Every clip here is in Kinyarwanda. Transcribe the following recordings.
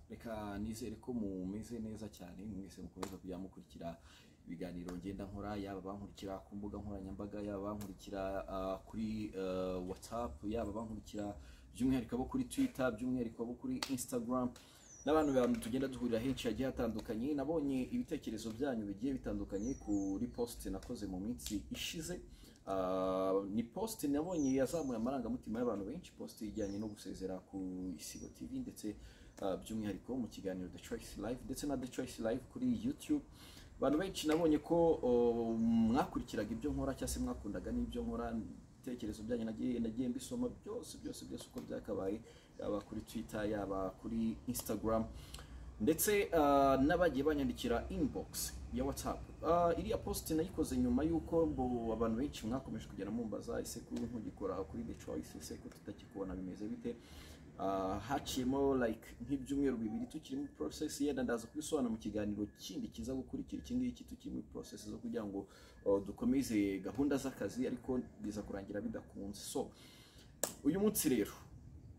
reka nizere ko mumeze neza cyane mwese mukomeza kujya mukurikira ibiganiro ngenda nkora yaba bankurikira ku mbuga nkoranyambaga yaba bankurikira ah, kuri eh, whatsapp yaba bankurikira by'umwihariko abo kuri twitter by'umwihariko abo kuri instagram n'abantu bantu tugenda duhurira henshi hagiye hatandukanye nabonye ibitekerezo byanyu bigiye bitandukanye kuri post nakoze mu minsi ishize Ah, ni post nabonye yazamuye amarangamutima y'abantu benshi post ijyanye no gusezera ku isibo tv ndetse ah, by'umwihariko mu kiganiro the choice live ndetse na the choice live kuri youtube abantu benshi nabonye ko oh, mwakurikiraga ibyo nkora cyangwa se mwakundaga n'ibyo nkora ibitekerezo byanyu nagiye nagiye mbisoma byose byose byose uko byakabaye yaba kuri twitter yaba kuri instagram ndetse ah, n'abagiye banyandikira inbox ya whatsapp Ah, iriya post nayikoze nyuma y'uko mbo abantu benshi mwakomeje kugera mumbaza ese kuri ntugikora kuri the choice ese ko tutakikubona bimeze bite Ah, haciyemo like nk'ibyumweru bibiri tukiri muri process yenda ndaza kubisobanura mu kiganiro kindi kiza gukurikira iki ngiki tukiri muri process zo kugira ngo oh, dukomeze gahunda z'akazi ariko biza kurangira bidakunze so uyu munsi rero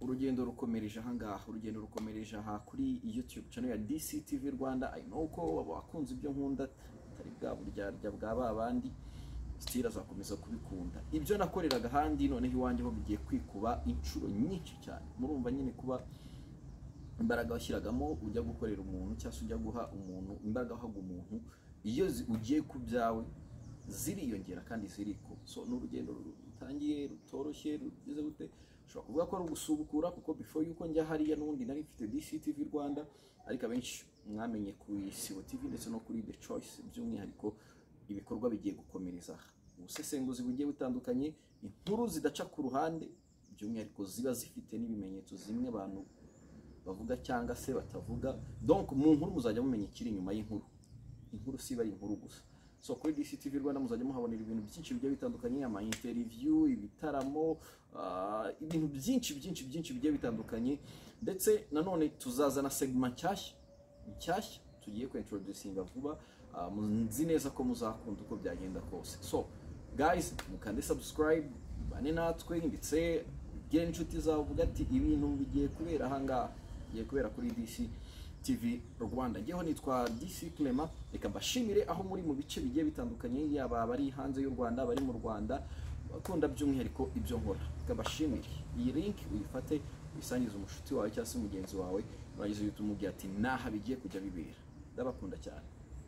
urugendo rukomereje ahangaha urugendo rukomereje aha kuri youtube channel ya dctv rwanda i know ko abakunze ibyo nkunda atari bwa buryarya bwa ba bandi sitira azakomeza kubikunda ibyo nakoreraga ahandi noneho iwanjye ho bigiye kwikuba inshuro nyinshi cyane murumva nyine kuba imbaraga washyiragamo ujya gukorera umuntu cyangwa se ujya guha umuntu imbaraga wahaga umuntu iyo zi- ugiye ku byawe ziriyongera kandi ziriko so ni urugendo rutangiye rutoroshye rugize gute ushobora kuvuga ko ari ugusubukura kuko before yuko njya hariya n'ubundi nari mfite DCTV Rwanda ariko abenshi mwamenye ku Isibo TV ndetse no kuri The Choice by'umwihariko ibikorwa bigiye gukomereza aha ubusesenguzi bugiye butandukanye inkuru zidaca ku ruhande by'umwihariko ziba zifite n'ibimenyetso zimwe abantu bavuga cyangwa se batavuga donc mu nkuru muzajya mumenya ikiri inyuma y'inkuru inkuru siba ari inkuru gusa so kuri DCTV Rwanda muzajya muhabonera ibintu byinshi bigiye bitandukanye ama interview ibitaramo ah, ibintu byinshi byinshi byinshi bigiye bitandukanye ndetse nanone tuzazana segment nshyashya nshyashya tugiye ku introducinga vuba Ah, mu- nzi neza ko muzakunda uko byagenda kose so guys mukande subscribe bane natwe ndetse bwire n'inshuti zawe uvuga ati ibintu bigiye kubera ahangaha bigiye kubera kuri DC TV Rwanda. Njyeho nitwa DC Clement, reka mbashimire aho muri mu bice bigiye bitandukanye, yaba abari hanze y'u Rwanda, abari mu Rwanda, bakunda by'umwihariko ibyo nkora. Reka mbashimire. Iyi link uyifate, uyisangize umushuti wawe cyangwa se mugenzi wawe, urangiza uhite umubwira ati naha bigiye kujya bibera. Ndabakunda cyane.